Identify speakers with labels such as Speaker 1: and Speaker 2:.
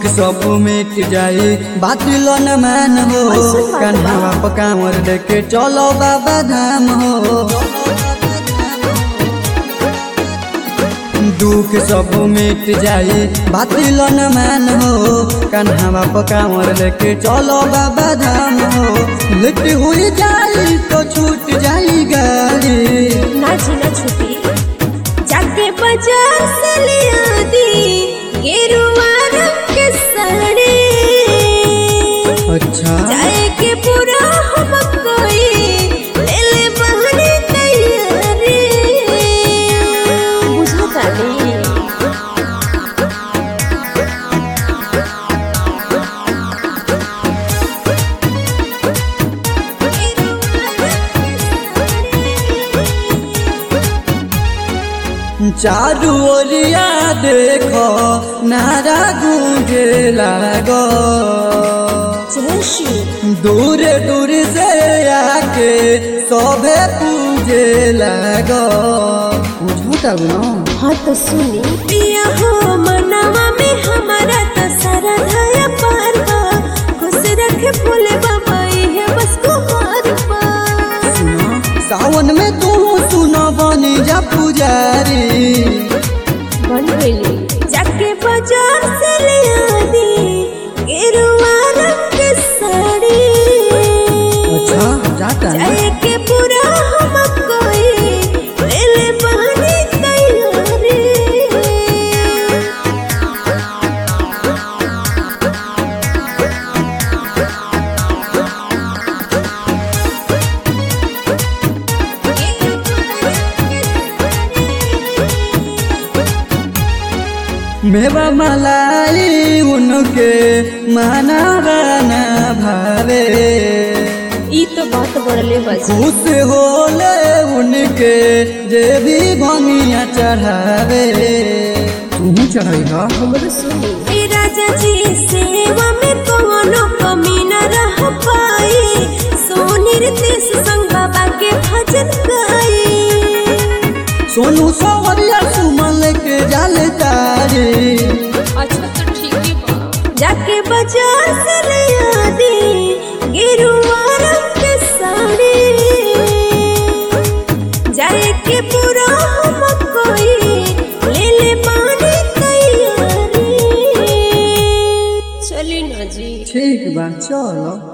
Speaker 1: सब मिट जाई बातिल न मान हो कन्हवा पकावर लेके चलो बाबा धाम हो दुख सब मिट जाई बातिल न मान हो कन्हवा पकावर लेके चलो बाबा धाम हो लेट हुई जाई तो छूट जाई गाड़ी
Speaker 2: ना जीना छुपी जाके बाजार से ले आदी गेरुआ रंग के साड़ी
Speaker 1: अच्छा
Speaker 2: जाए के पूरा हम कोई ले ले बहने तैयारी बुझा ताली
Speaker 1: चारू ओरिया देखो नारा गूंजे लागो
Speaker 2: जैशी
Speaker 1: दूर दूर से आके सोभे पूजे लागो बुझता ना
Speaker 2: हाँ तो सुनी पिया हो मनवा में हमारा तो सारा धाया पार बा खुश रखे भोले बाबा ये बस कुमार बा
Speaker 1: सुना सावन में तू सुना बनी जा पुजारी
Speaker 2: बन गई जाके बाजार से ले आदी गेरुआ रंग के साड़ी
Speaker 1: अच्छा जाता है
Speaker 2: जाए के पूरा हम कोई ले ले बहनी तैयारी
Speaker 1: मेवा मलाई उनके माना गाना भावे
Speaker 2: ई तो बात बढ़ले बस
Speaker 1: खुश होले उनके जे भी भंगिया चढ़ावे तू चढ़ेगा
Speaker 2: हमरो सुनी ए राजा जी सेवा में कोनो कमी न रह पाई सोनी तेस संग बाबा के भजन गाई
Speaker 1: सोनू सवरिया सुमन के जाल तारी
Speaker 2: अच्छा तो ठीक है बा जाके बाजार से ले आदी गेरुआ रंग के साड़ी जाए के पूरा हम कोई ले ले पानी तैयारी चली ना जी
Speaker 1: ठीक बा चलो